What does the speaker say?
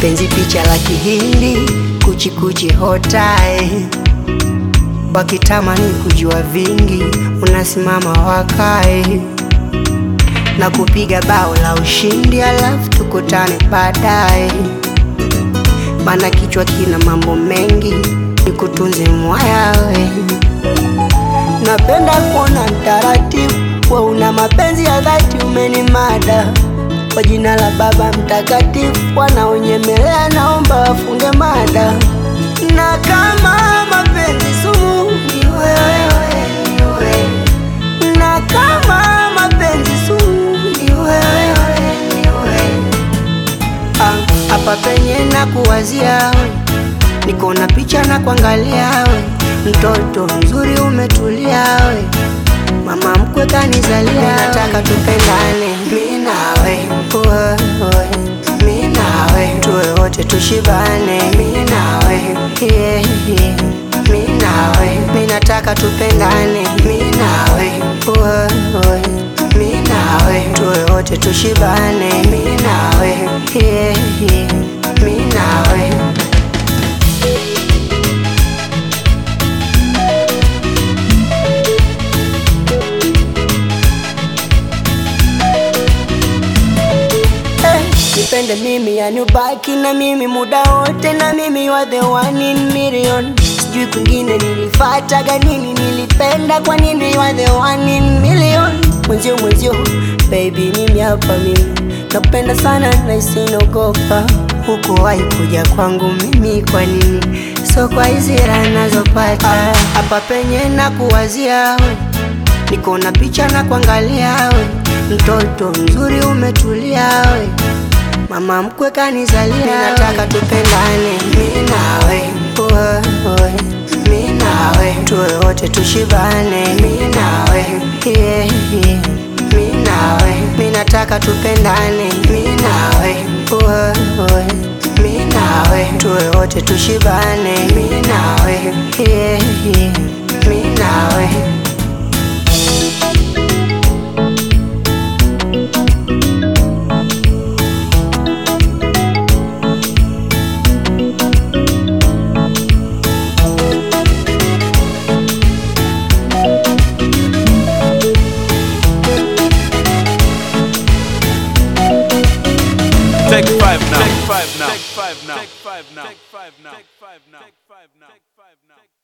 penzi picha la kihindi kuchikuchi hotae wakitamani kujua vingi unasimama wakae na kupiga bao la ushindi alafu tukutane baadaye mana kichwa kina mambo mengi nikutunze mwayawe napenda kuona mtaratibu wa una mapenzi ya dhati umenimada kwa jina la baba mtakatifu wanaonyemelea naomba wafunge mada na kama mapenzi sumu ni wewe, ni wewe. na kama mapenzi sumu ni wewe, ni wewe. Ah, hapa penye na kuwazia we niko na picha na kuangalia we mtoto mzuri umetulia we mama mkwe kanizalia nataka tupendane mi nawe wewe mi nawe tuwe wote tushibane mi nawe yeah, yeah. mi nawe mi nataka tupendane mi nawe wewe mi nawe tuwe wote tushibane mi nawe yeah, yeah. mi nawe Eh, nipende mimi yani ubaki na mimi muda wote na mimi you are the one in million sijui kwingine nilifataga nini nilipenda kwa nini you are the one in million mwenzio mwenzio baby mimi hapa mimi nakupenda sana na isinogopa huku wahi kuja kwangu mimi kwa nini so kwa hizi raha nazopata hapa penye na kuwazia we niko na picha na kuangalia we mtoto mzuri umetulia we mama mkwe kanizalia nataka tupendane mi nawe wewe mi nawe tuwe wote tushibane mi nawe yeah, yeah. mi nawe mi nataka tupendane mi nawe wewe mi nawe tuwe wote tushibane mi nawe yeah, yeah. mi nawe Take five now. Take five now. Take five now. Take five now. Take five now. Take five now. Take five now.